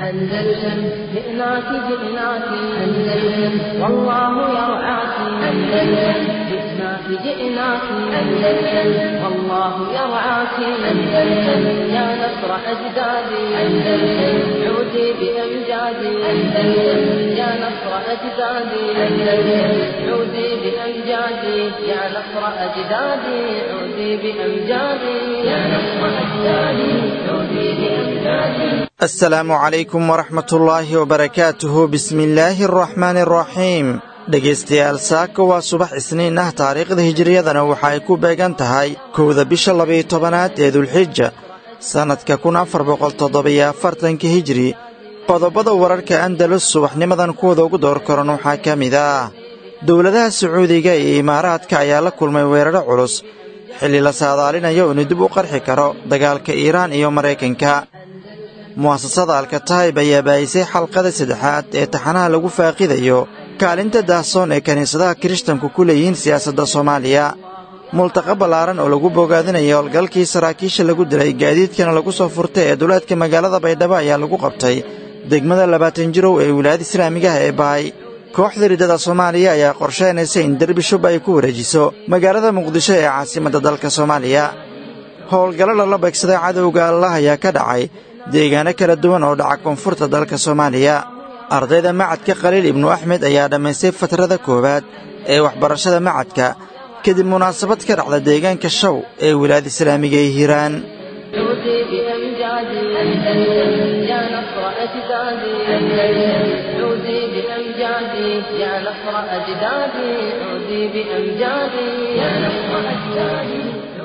أندلسن جئناك جئناك أندلسن والله يرعاك أندلسن جئناك جئناك أندلسن والله يرعاك أندلسن يا نصر أجدادي أندلسن عودي بأمجادي أندلسن يا نصر أجدادي أندلسن عودي بأمجادي يا نصر أجدادي عودي بأمجادي يا نصر أجدادي عودي بأمجادي asalaamu calaykum waraxmatullaahi wabarakaatuhu bismillaahi araxmaani araxiim dhegaystayaal saaka waa subax isniin ah taariikhda hijiriyadana waxa ay ku beegan tahay kowda bisha labayo tobanaad ee dulxija sannadka kun afar boqol toddobiyo afartanka hijiri qodobada wararka andalus subaxnimadan kuwada ugu door koran waxaa ka mid ah dowladaha sacuudiga iyo imaaraadka ayaa la kulmay weeraro culus xilli la saadaalinayo inuu dib u qarxi karo dagaalka iiraan iyo maraykanka mu'asasada alkataib ayaa baayisay xalqada saddexaad ee taxanaha lagu faaqidayo kaalinta daahsoon ee kiniisadaha kirishtanku ku leeyihiin siyaasadda soomaaliya multaqa ballaaran oo lagu bogaadinayo howlgalkii saraakiisha lagu dilay gaadiidkana lagu soo furtay ee duleedka magaalada baydhabo ayaa lagu qabtay degmada labaatan jirow ee wilaayada islaamigaha ee bahay kooxda riddada soomaaliya ayaa qorshaynaysa in derbi shub ay ku wareejiso magaalada muqdisho ee caasimadda dalka soomaaliya howlgallo lala beegsaday cadowga allah ayaa ka dhacay deegaano kala duwan oo dhaca koonfurta dalka soomaaliya ardayda macadka khaliil ibnu axmed ayaa dhammaystay fatrada koowaad ee waxbarashada macadka kadib munaasabad ka dhacda deegaanka shaw ee wilaayada islaamiga ee hiiraan عودي بأمجادي أندلسن يا نصر أجدادي أندلسن عودي بأمجادي يا نصر أجدادي عودي بأمجادي يا نصر أجدادي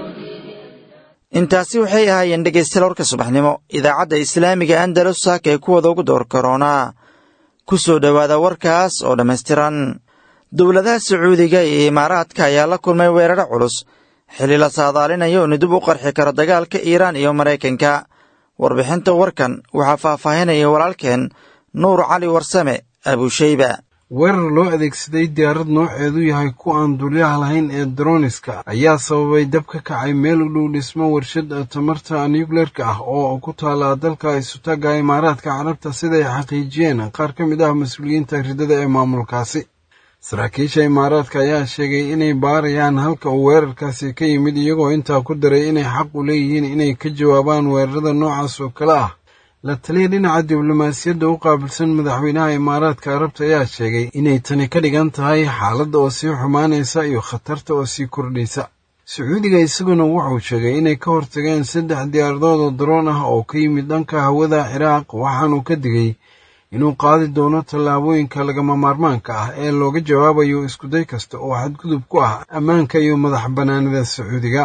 intaasi waxay ahaayeen dhegaystayaal warka subaxnimo idaacadda islaamiga andalus saaka ee kuwada ugu door karoonaa ku soo dhowaada warkaas oo dhammaystiran dowladaha sacuudiga iyo imaaraadka ayaa la kulmay weeraro culus xilli la saadaalinayo inuu dib u qarxi karo dagaalka iiraan iyo maraykanka warbixinta warkan waxaa faahfaahinaya walaalkeen nuur cali warsame abushayba weerar loo adeegsaday diyaarad nooceedu yahay ku aan dulyaha lahayn ee droniska ayaa sababay dab ka kacay meel u dhow dhismo warshad tamarta nucleerka ah oo ku taala dalka isutaga imaaraadka carabta siday xaqiijiyeen qaar ka mid ah mas-uuliyiinta riddada ee maamulkaasi saraakiisha imaaraadka ayaa sheegay inay baarayaan halka uu weerarkaasi ka yimid iyagoo intaa ku daray inay xaq u leeyihiin inay ka jawaabaan weerarada noocaas oo kale ah la taliya dhinaca diblomaasiyadda u qaabilsan madaxweynaha imaaraadka carabta ayaa sheegay inay tani ka dhigan tahay xaaladda oo sii xumaanaysa iyo khatarta oo sii kordhaysa sacuudiga isaguna wuxuu sheegay inay ka hortageen saddex diyaaradood oo daroon ah oo ka yimid dhanka hawada ciraaq waxaanuu ka digay inuu qaadi doono tallaabooyinka lagama maarmaanka ah ee looga jawaabayo iskuday kasta oo xadgudub ku ah ammaanka iyo madax bannaanida sacuudiga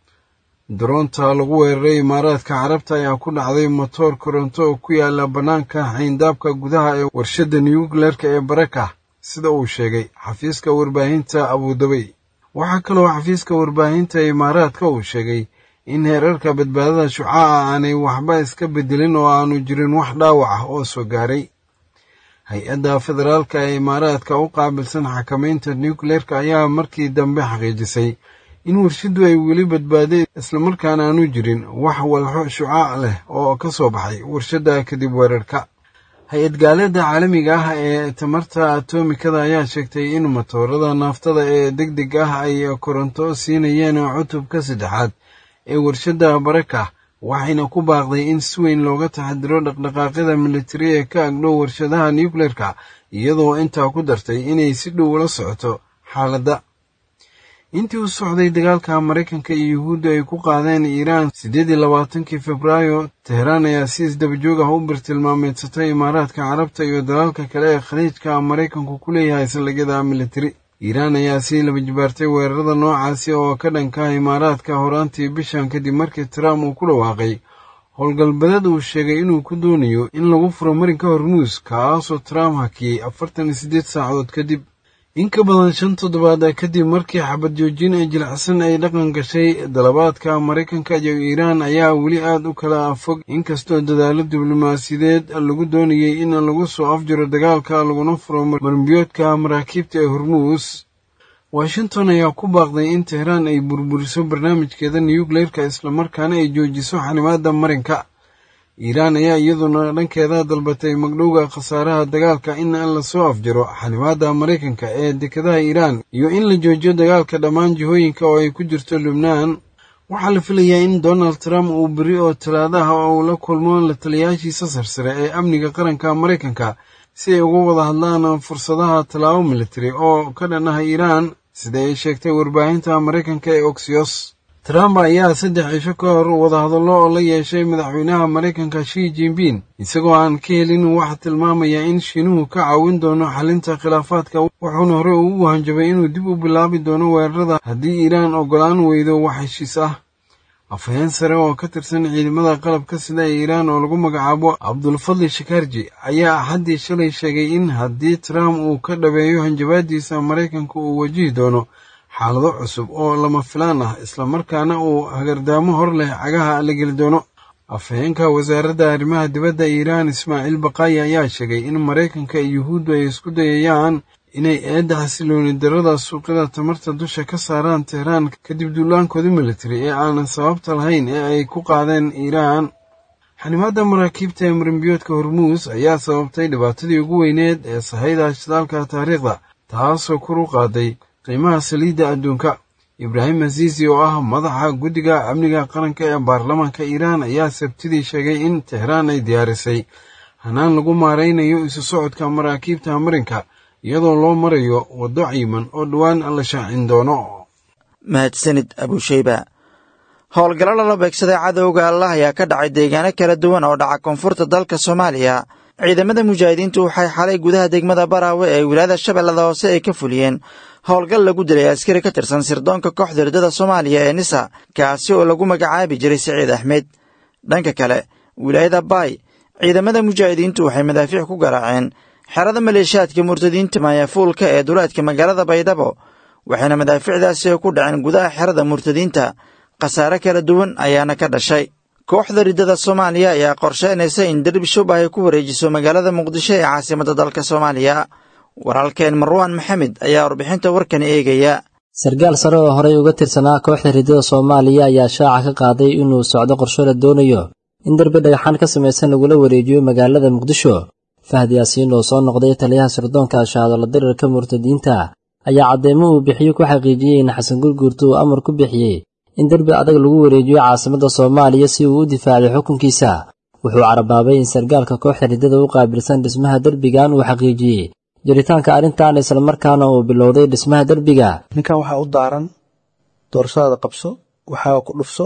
daroonta lagu weeraray imaaraadka carabta ayaa ku dhacday motoor koronto oo ku yaala bannaanka xayndaabka gudaha ee warshadda nucleerka ee baraka sida uu sheegay xafiiska warbaahinta abudabay waxaa kaloo xafiiska warbaahinta imaaraadka uu sheegay in heerarka badbaadada shucaaca aanay waxba iska bedelin oo aanu jirin wax dhaawac ah oo soo gaaray hay-adda federaalka ee imaaraadka u qaabilsan xakamaynta nucleerka ayaa markii dambe xaqiijisay in warshaddu ay weli badbaaday islamarkaana aanu jirin wax walxo shucaac leh oo ka soo baxay warshadda kadib weerarka hay-ad gaaleeda caalamiga ah ee tamarta atomikada ayaa sheegtay in matoorada naaftada ee deg deg ah ay koronto siinayeen cutubka saddexaad ee warshadda baraka waxayna ku baaqday in si weyn looga taxadiro dhaqdhaqaaqyada militari ee ka agdhow warshadaha nucleerka iyadoo intaa ku dartay inay si dhow ula socoto xaaladda intii u socday dagaalka maraykanka iyo yuhuudda ay ku qaadeen iiraan siddeed iyo labaatankii febraayo teheraan ayaa si isdabajoog ah u birtilmaameedsatay imaaraadka carabta iyo dalalka kale ee khaliijka maraykanku ku leeyahay saldhigyada militari iiraan ayaa sii laba jibaartay weerarada noocaasi oo ka dhanka imaaraadka horaantii bishan kadib markii trump uu ku dhawaaqay howlgalbadeed uu sheegay inuu ku doonayo in lagu furo marinka hormuus kaasoo trump hakiyey afartan iyo siddeed saacadood kadib in ka badan shan toddobaad kadib markii xabad joojin ee jilicsan ay dhaqan gashay dalabaadka maraykanka iyo iiraan ayaa weli aad u kala fog inkastoo dadaalo diblomaasiyadeed lagu doonayay in lagu soo afjiro dagaalka laguna furo marmbiyoodka maraakiibta ee hormuus washington ayaa ku baaqday in teheraan ay burburiso barnaamijkeeda nuyukleerka islamarkaana ay joojiso xanimaada marinka iiraan ayaa iyaduna dhankeeda dalbatay magdhowga khasaaraha dagaalka in lasoo afjaro xanimaada maraykanka ee dekadaha iiraan iyo in la joojiyo dagaalka dhammaan jihooyinka oo ay ku jirto lubnaan waxaa la filayaa in donald trump uu beri oo talaadaha uu la kulmo la taliyaashiisa sarsare ee amniga qaranka maraykanka si ay uga wada hadlaan fursadaha tallaabo militari oo ka dhan ah iiraan sida ay sheegtay warbaahinta maraykanka ee oxyos trump ayaa saddex cisho ka hor wadahadallo oo la yeeshay madaxweynaha maraykanka shi jinbin isagoo aan ka helin wax tilmaamaya in shiinuhu ka caawin doono xalinta khilaafaadka wuxuuna hore ugu hanjabay inuu dib u bilaabi doono weerarada haddii iiraan oggolaan weydo wax heshiis ah afhayeen sare oo ka tirsan ciidamada qalabka sida ee iiraan oo lagu magacaabo cabdulfadli shakarji ayaa axaddii shalay sheegay in haddii trump uu ka dhabeeyo hanjabaadiisa maraykanka uu wajihi doono xaalado cusub oo lama filaan ah islamarkaana uu hagardaamo hor leh cagaha la geli doono afhayeenka wasaaradda arrimaha dibadda iiraan ismaaciil baqaayi ayaa sheegay in maraykanka iyo yuhuuddu ay isku dayayaan inay eedda xasilooni darada suuqyada tamarta dusha ka saaraan tehraan kadib duulaankooda militari ee aanan sababta lahayn ee ay ku qaadeen iiraan xanimaadda maraakiibta ee marimbiyoodka hormuus ayaa sababtay dhibaatadii ugu weyneed ee sahayda shidaalka taariikhda taasoo kor u qaaday qiimaha saliidda adduunka ibraahim asiisi oo ah madaxa guddiga amniga qaranka ee baarlamaanka iiraan ayaa sabtidii sheegay in tehraan ay diyaarisay hanaan lagu maaraynayo isu socodka maraakiibta marinka iyadoo loo marayo waddo ciiman oo dhowaan la shaacin doono mahadsanid abusheyba howlgallo lala beegsaday cadowga allah ayaa ka dhacay deegaano kala duwan oo dhaca koonfurta dalka soomaaliya ciidamada mujaahidiintu waxay xalay gudaha degmada baraawe ee wilaayada shabeellada hoose ay ka fuliyeen howlgal lagu dilay askari ka tirsan sirdoonka kooxda ridada soomaaliya ee nisa kaasi oo lagu magacaabi jiray siciid axmed dhanka kale wilaayada baay ciidamada mujaahidiintu waxay madaafiic ku garaaceen xerada maleeshiyaadka murtadiinta maayafuulka ee duleedka magaalada baydhabo waxayna madaafiicdaasi ku dhaceen gudaha xerada murtadiinta khasaare kala duwan ayaana ka dhashay kooxda riddada soomaaliya ayaa qorsheynaysa in derbi shub ay ku wareejiso magaalada muqdisho ee caasimadda dalka soomaaliya walaalkeen marwaan maxamed ayaa warbixinta warkan eegaya sarkaal sare oo horey uga tirsanaa kooxda riddada soomaaliya ayaa shaaca ka qaaday inuu socdo qorsho la doonayo in derbi dhagaxaan ka samaysan lagula wareejiyo magaalada muqdisho fahdi yaasiin oo soo noqday taliyaha sirdoonka shahaadolo dirirka murtadiinta ayaa caddeemo uu bixiyo ku xaqiijiyey in xasan gurguurta uu amar ku bixiyey in derbi adag lagu wareejiyo caasimadda soomaaliya si uu u difaaciyo xukunkiisa wuxuu carabaabay in sarkaalka kooxda riddada u qaabilsan dhismaha derbigan uu xaqiijiyey jiritaanka arrintan islamarkaana uu bilowday dhismaha derbiga ninkan waxaa u daaran doorashadaada qabso waxaa ku dhufso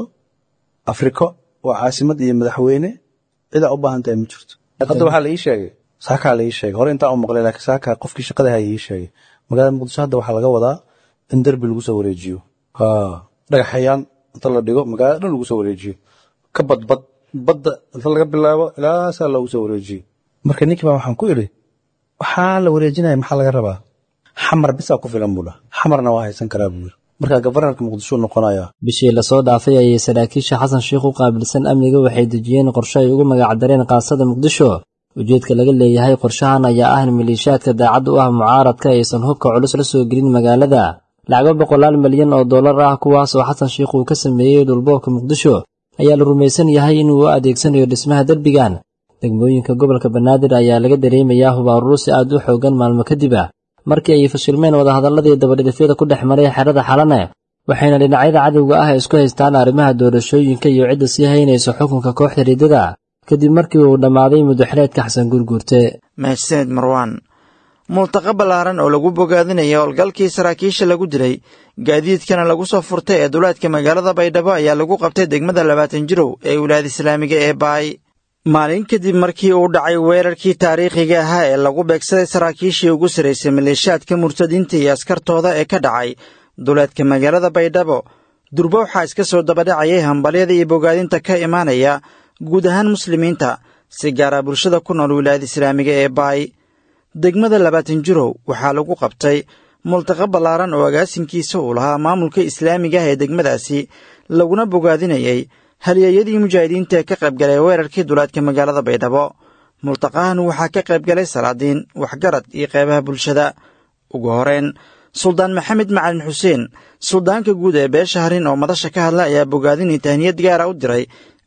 afriko waa caasimad iyo madaxweyne cidaa u baahan tahay ma jirto hadda waxaa la ii sheegay saakaa la ii sheegay hore intaan u maqlay laakiin saakaa qofkii shaqada haya ii sheegay magaalada muqdisho hadda waxaa laga wadaa in derbi lagu soo wareejiyo dhagaxayaan inta la dhigo magaalada dhan lagu soo wareejiyo ka badbad badda inta laga bilaabo ilaa saa loogu soo wareejiyo marka ninkii baa waxaan ku idhi waxaa la wareejinaya maxaa laga rabaa xamar bisaa ku filan buu dhah xamarna waa haysan karaa buu yiri marka gabarnarka muqdisho noqonaya bishii lasoo dhaafay ayay saraakiisha xasan sheikh u qaabilsan amniga waxay dejiyeen qorshe ay ugu magacdareen qaasada muqdisho ujeedka laga leeyahay qorshahan ayaa ah in maliishaadka daacad u ah mucaaradka aysan hubka culus la soo gelin magaalada lacago boqolaal milyan oo dollar ah kuwaas oo xasan sheikh uu ka sameeyey dhulboobka muqdisho ayaa la rumaysan yahay inuu u adeegsanayo dhismaha derbigan degmooyinka gobolka banaadir ayaa laga dareemayaa hubaarurusi aad u xoogan maalmo kadib ah markii ay fashilmeen wadahadalladii dabadhidhifyada ku dhex maray xerada xalane waxayna dhinacyada cadowga ah isku haystaan arrimaha doorashooyinka iyo cidda sii haynaysa xukunka kooxda riddada kadib markii uu dhammaaday mudaxileedka xasan gurguurte mahadsaned marwaan multaqa ballaaran oo lagu bogaadinaya howlgalkii saraakiisha lagu dilay gaadiidkana lagu soo furtay ee duleedka magaalada baydhabo ayaa lagu qabtay degmada labaatan jirow ee wilaayada islaamiga ee baay maalin kadib markii uu dhacay weerarkii taariikhiga ahaa ee lagu beegsaday saraakiishii ugu sarraysay maleeshaadka murtadiinta iyo askartooda ee ka dhacay duleedka magaalada baydhabo durba waxaa iska soo dabadhacayay hambalyada iyo bogaadinta ka imaanaya guud ahaan muslimiinta si gaara bulshada ku nool wilaayada islaamiga ee baay degmada labaatan jirow waxaa lagu qabtay multaqa ballaaran oo agaasinkiisa uu lahaa maamulka islaamiga ah ee degmadaasi laguna bogaadinayay halyeeyadii mujaahidiinta ee ka qaybgalay weerarkii duleedka magaalada baydhabo multaqahan waxaa ka qaybgalay salaadiin waxgarad iyo qeybaha bulshada ugu horeyn suldaan maxamed macalin xuseen suldaanka guud ee beesha harin oo madasha ka hadla ayaa bogaadinii tahniyad gaara u diray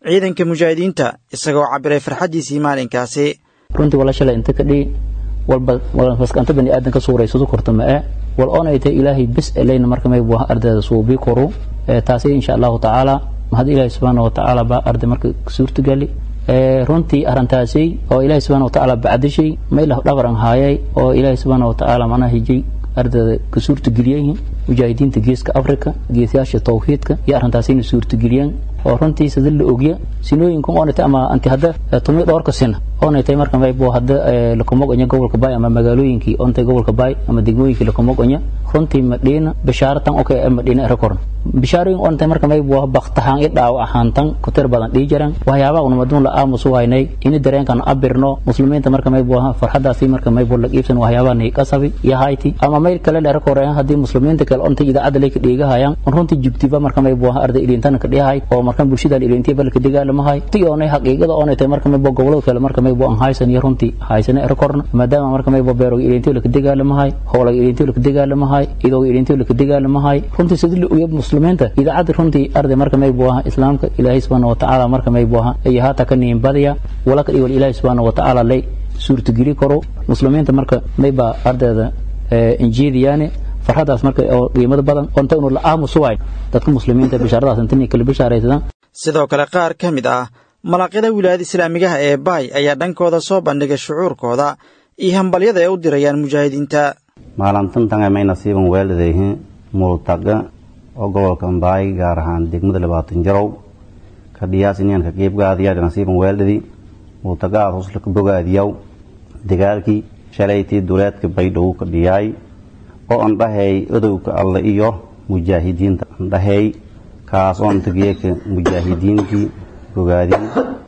ciidanka mujaahidiinta isagoo cabbiray farxaddiisii maalinkaasi runtii wala shalay inta ka dhihi walba maskanta bani aadan ka suuraysato korta ma e wal oonay tahay ilaahay bis elayna marka may buaha ardayda suubii koru taasi insha allahu tacaala mahad ilaahay subxaana wa tacaala baa arday marka suurtagali runtii arrintaasi oo ilaahay subxaana wa tacaala bacdishay maylah dhabaran haayay oo ilaahay subxaana wa tacaala macnaha hijay ardayda ka suurtageliyeen mujaahidiinta geeska africa geesayaasha tawxiidka iyo arrintaasina suurtageliyeen oo runtii sida la ogya sinooyinka oonayta ama anti hadda tumi dhowrka sina oonaytay marka maybo hadda lakumogonya gobolka bay ama magaalooyinkii oontay gobolka bay ama degmooyinkii lakumogonya runtii madhiina bishaaratan okay madhiina erakorn bishaarooyin oontay marka maybo baktahaan i dhaawo ahaantan kutir badan dhii jiran waxyaabaha unamadun la aamusu haynay ini dareenkan abirno muslimiinta marka maybo farxadaasi marka maybo la iibsan waxyaabaha nay qasabi iyo hayti ama mayl kale la erakoreen haddii muslimiinta kale oontay idaacadda lay ka dheegahayaan runtii jugtiba marka maybo arday ilintana ka dhihay oo marka bulshada ilintiya balka dagaalamahay ti oonay xaqiiqada oonay tahay marka maybo gobolada kale marka maybo aan haysan iyo runtii haysan erakorna maadaama marka maybo beeroga ilintiya laka dagaalamahay howlaga ilintiya laka dagaalamahay idooga ilintiya laka dagaalamahay runtii sidii la ogya muslimiinta idaacadda runtii arday marka maybo aha islaamka ilaahay subxaana watacaala marka maybo aha iyo haata ka niin badiya walaka dhiwal ilaahay subxaana watacaala lay suurtageli karo muslimiinta marka mayba ardayda injiidiyaane farxadaas marka oo qiimada badan oo inta unu la aamusu waay dadka muslimiinta bishaaradaas inta kala bishaaraysadaan sidoo kale qaar ka mid ah malaaqyada wilaayada islaamigaha ee baay ayaa dhankooda soo bandhigay shucuurkooda iyo hambalyada ay u dirayaan mujaahidiinta maalintantange may nasiiban weeladayhin multaga oo gobolka baay gaar ahaan degmada labaatan jarow kadhiyaas inyanka qiibgaadiyaa nasiiban weeldadi multagaad hoslaka bogaadiyaw dagaalkii shalaytii duleedka baydhow ka dhiyaay oo andhahay odowga alle iyo mujaahidiinta andhahay kaas oo antageeka mujaahidiintii bogaadin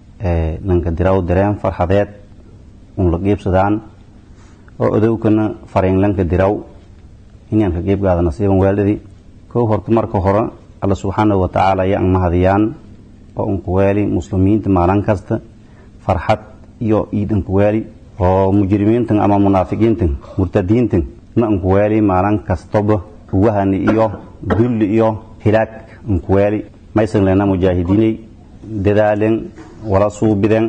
nanka diraw dareen farxadeed un la qiibsadaan oo odowkana fariinlanka diraw inyanka qiibgaada nasiiban weeldhadi kow horta marka hore alla subxaanahu watacaala ayaa an mahadiyaan oo unku weeli muslimiinta maalin kasta farxad iyo iid unku weeli oo mujrimiintan ama munaafiqiintan murtadiintan na unku weeli maalin kastaba wahani iyo dulli iyo hilaag unku weeli maysan lena mujaahidiinay dadaalen wala suubiden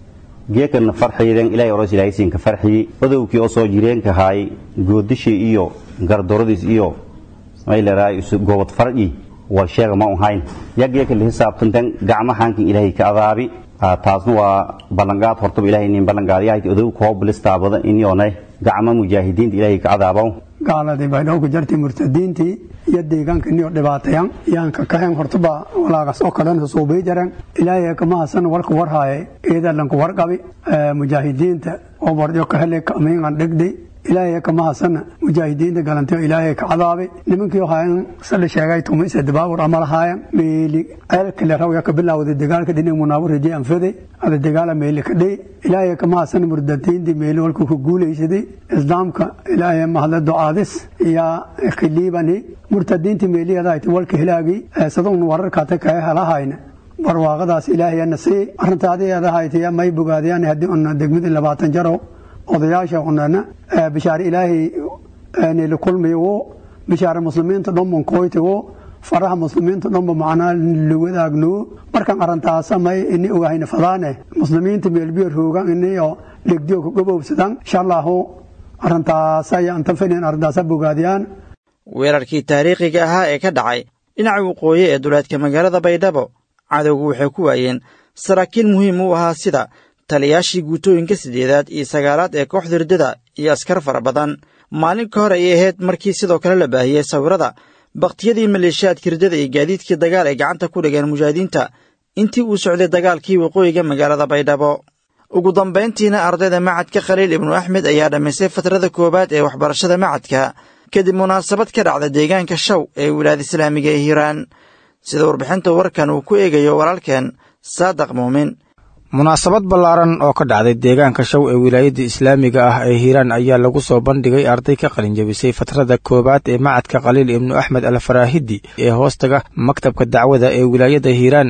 geekana farxiyden ilahay oros ilaahaysiinka farxiyi odowkii oo soo jireenka haay goodishii iyo gardoradiis iyo mayleraa goobad farci war sheega ma uhayn ya geeka la xisaabtantan gacmahankin ilaahay ka adaabi taasna waa ballanqaad hortaba ilahay nin ballanqaadyahay odow koo bilistaabada inyoonay gacma mujaahidiinta ilaahay ka adaabaw gaaladii baydhowka jartii murtadiintii iyo deegaankanio dhibaatayan yaanka kahen hortaba walaagas oo kalena suubii jaren ilaahay kama hasan warka warhaaye eedalanku warqabi mujaahidiinta oo warjo kahele kamiingan dhigdi ilaahay kama hasana mujaahidiinta galantay ilaahay ka cadaabe nimankii hayan sala sheegay tumise dabaawur amal haayan meeli ceelkale rawya ka bilawday dagaalka dhinig munaawar rajay anfade ada dagaala meeli ka dhey ilaahay kama hasana murdadiintii meeli walku ku guulaysaday islaamka ilaahay mahadle ducaadis iyo khiliibani murtadiintii meeliyadahayti walka hilaagi sadon wararkaata kae helahayna barwaaqadaas ilaahayana sii arrintaadiadahayti may bogaadiyaan haddii una degmadii labaatan jaro odayaasha unana bishaare ilaahay nila kulmiyo bishaare muslimiinta dhanban koytigo faraha muslimiinta dhanba macnaa la wadaagno markan arrintaasa may ini ogahayna fadaane muslimiinta meelbiyo roogan iniyo dhegdiyo ku gabowsadan insha allahu arrintaasa iyo antan fadhiyan arrintaasa bogaadiyaan weerarkii taariikhiga ahaa ee ka dhacay dhinaca waqooyi ee duleedka magaalada baydhabo cadowgu waxay ku waayeen saraakiil muhiim u ahaa sida taliyaashii guutooyinka siddeedaad iyo sagaalaad ee kooxda riddada iyo askar fara badan maalin ka hor ayay ahayd markii sidoo kale la baahiyey sawirada bakhtiyadii maleeshiyaadka riddada iyo gaadiidkii dagaal ay gacanta ku dhigeen mujaahidiinta intii uu socday dagaalkii waqooyiga magaalada baydhabo ugu dambayntiina ardayda macadka khaliil ibnu axmed ayaa dhammaystay fatrada koowaad ee waxbarashada macadka kadib munaasabad ka dhacda deegaanka shaw ee wilaayada islaamiga ee hiiraan sida warbixinta warkan uu ku eegayo walaalkeen saadaq muumin munaasabad ballaaran oo ka dhacday deegaanka shaw ee wilaayadda islaamiga ah ee hiiraan ayaa lagu soo bandhigay arday ka qalinjabisay fatrada koowaad ee macadka khaliil ibnu axmed al faraahidi ee hoostaga maktabka dacwada ee wilaayadda hiiraan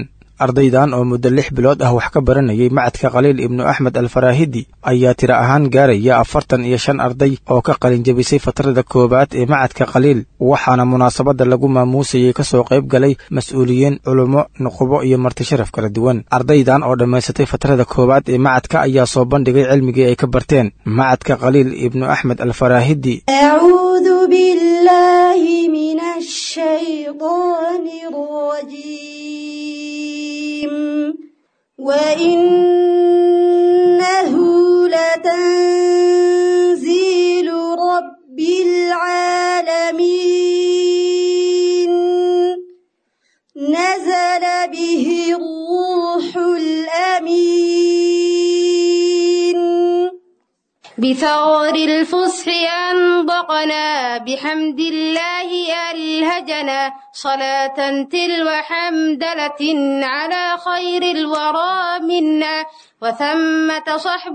ardaydan oo muddo lix bilood ah wax ka baranayay macadka khaliil ibnu axmed alfaraahidi ayaa tiro ahaan gaaraya afartan iyo shan arday oo ka qalinjabisay fatrada koowaad ee macadka khaliil waxaana munaasabadda lagu maamuusayay ka soo qayb galay mas-uuliyiin culummo nuqubo iyo marti sharaf kala duwan ardaydan oo dhammaysatay fatrada koowaad ee macadka ayaa soo bandhigay cilmigii ay ka barteen macadka khaliil ibnu axmed alfaraahidi أعوذ بالله من الشيطان الرجيم وإنه لتنزيل رب العالمين نزل به الروح الأمين بثغر الفصح أنطقنا بحمد الله ألهجنا صلاة تلو حمدلة على خير الورى منا وثمة صحب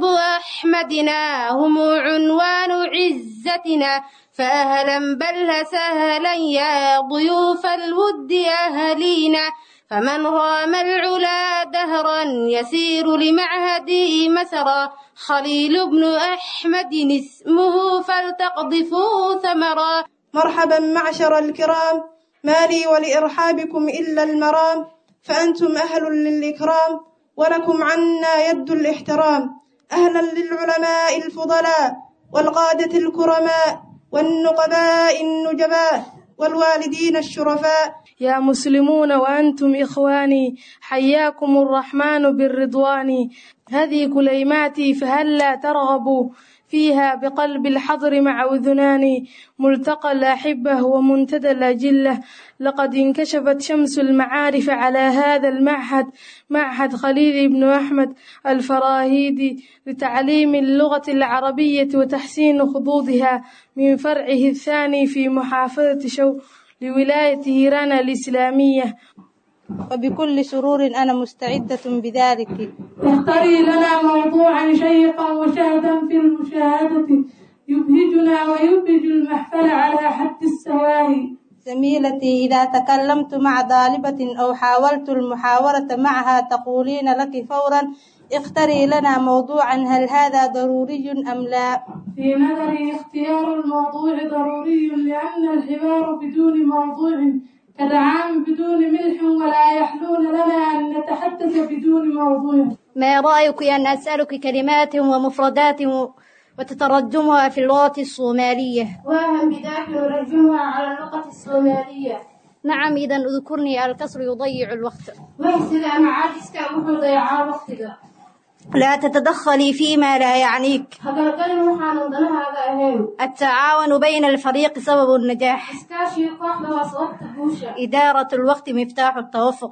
أحمدنا هم عنوان عزتنا فأهلا بل سهلا يا ضيوف الود أهلينا فمن رام العلا دهرا يسير لمعهدي مسرا خليل بن أحمد اسمه فلتقضفوا ثمرا مرحبا معشر الكرام ما لي ولإرحابكم إلا المرام فأنتم أهل للإكرام ولكم عنا يد الاحترام أهلا للعلماء الفضلاء والقادة الكرماء والنقباء النجباء والوالدين الشرفاء يا مسلمون وأنتم إخواني حياكم الرحمن بالرضوان هذه كليماتي فهلا ترغبوا فيها بقلب الحضر مع أذنان ملتقى الأحبة ومنتدى الأجلة لقد انكشفت شمس المعارف على هذا المعهد معهد خليل بن أحمد الفراهيدي لتعليم اللغة العربية وتحسين خطوطها من فرعه الثاني في محافظة شو لولاية هيران الإسلامية وبكل سرور أنا مستعدة بذلك اختري لنا موضوعا شيقا وشهدا في المشاهدة يبهجنا ويبهج المحفل على حد السواهي زميلتي إذا تكلمت مع طالبة أو حاولت المحاورة معها تقولين لك فورا اختري لنا موضوعا هل هذا ضروري أم لا في نظري اختيار الموضوع ضروري لأن الحوار بدون موضوع كالعام بدون ملح ولا يحلون لنا أن نتحدث بدون موضوع ما رأيك أن أسألك كلمات ومفردات وتترجمها في اللغة الصومالية وهم بذاك نرجمها على اللغة الصومالية نعم إذا اذكرني الكسر يضيع الوقت ويسد معاجزك وحو ضيعا وقتك لا تتدخلي فيما لا يعنيك التعاون بين الفريق سبب النجاح إدارة الوقت مفتاح التوفق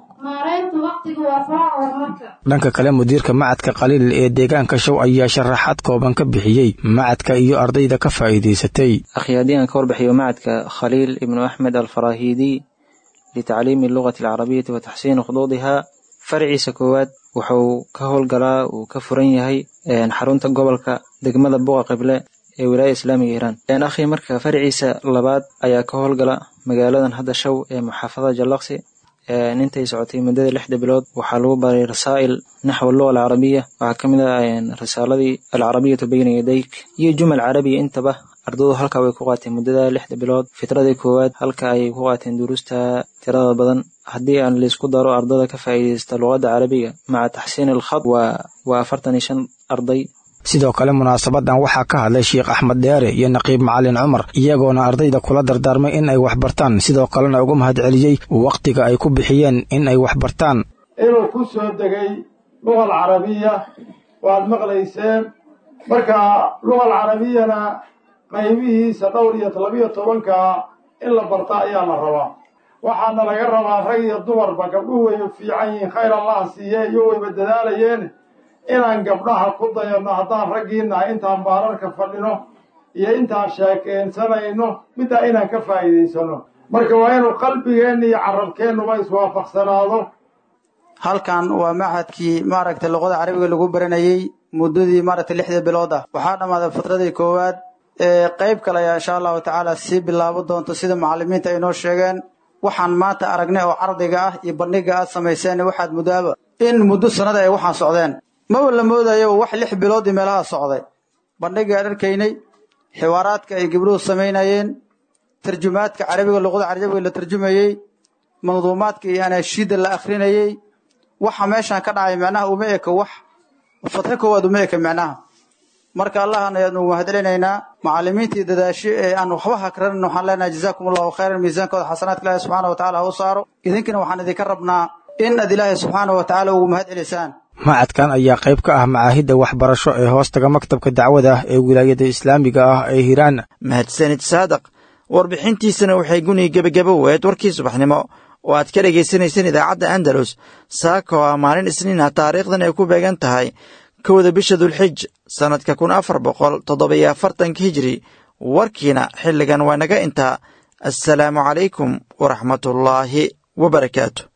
dhanka kale mudiirka macadka khaliil ee deegaanka show ayaa sharaxaad kooban ka bixiyey macadka iyo ardayda ka faa'iidaysatay أخي هذه أن كور بحيو معدك خليل ابن أحمد الفراهيدي لتعليم اللغة العربية وتحسين خطوطها فرعي سكوات wuxuu ka howlgalaa uu ka furan yahay xarunta gobolka degmada buqa qible ee wilaaya islaamiga hiiraan akhi marka faraciisa labaad ayaa ka howlgala magaaladan hadda show ee muxaafadada jallaqsi intay socotay muddada lixda bilood waxaa lagu baray rasaa'il naxw luga alcarabiya waxaa ka mid ah risaaladii alcarabiyatu bayna yadayk iyo jumal carabiya intaba ardaydu halkaa way ku qaateen muddada lixda bilood fitradii koowaad halka ayay ku qaateen duruusta tirada badan haddii aan laisku daro ardada ka faa'iidaysta luqadda carabiga maca taxsiin alkhad waa waa afartan iyo shan arday sidoo kale munaasabadan waxaa ka hadlay sheikh axmed dheere iyo naqiib macalin cumar iyagoona ardayda kula dardaarmay in ay wax bartaan sidoo kalena uga mahadceliyey wakhtiga ay ku bixiyeen in ay wax bartaan inuu ku soo degay lugal carabiya waad maqlayseen marka lugal carabiyana qaybihiisa dhowr iyo labiyo tobanka in la barta ayaa la rabaa waxaana laga rabaa rag iyo dumarba gabdhuhu way fiican yihiin khayr allah siiye iyo wayba dadaalayeen inaan gabdhaha ku dayanno haddaan raggiinaha intaan baararka fadhino iyo intaan sheekeensanayno middaa inaan ka faa'iidaysano marka waa inuu qalbigeenna iyo carabkeennuba iswaafaqsanaado halkan waa machadkii maaragtay luqada carabiga lagu baranayey muddadii maaragtay lixda bilood ah waxaa dhammaaday fitradii koowaad ee qayb kale ayaa insha allahu tacaala sii bilaabo doonto sida macallimiinta ay noo sheegeen waxaan maanta aragnay oo cardiga ah iyo bandhiga aad samayseen waxaad mudaaba in muddo sanada ay waxaan socdeen maba la moodayo wax lix bilood iyo meelaha socday bandhiga aan arkaynay xiwaaraadka ay gabdhuhu samaynayeen tarjumaadka carabiga luqada carabiga la tarjumayey manduumaadka iyo anaashiida la akhrinayey waxa meeshaan ka dhacay macnaha uma eka wax fatxo koowaad uma eka macnaha marka allahan ayaanu mahadcelinaynaa macallimiintii dadaasho ee aan waxba hakranin waxaan leenahay jazaakum allahu khayran miisaankooda xasanaadka ilaahi subxaana wa tacala ha u saaro idinkana waxaan idinka rabnaa in aad ilaahay subxaana wa tacaala ugu mahad celisaan macadkan ayaa qayb ka ah macaahidda waxbarasho ee hoostaga maktabka dacwada ah ee wilaayada islaamiga ah ee hiiraan mahadsanid saadaq warbixintiisana waxay guni gebagabo weed warkii subaxnimo oo aad ka dhegaysanayseen idaacadda andalus saaka oo ah maalin isniinah taariikhdan ay ku beegan tahay kowda bisha dulxij sannadka kun afar boqol toddobiyo afartanka hijri warkiina xilligan waa naga intaa assalaamu calaykum waraxmatullaahi wa barakaatu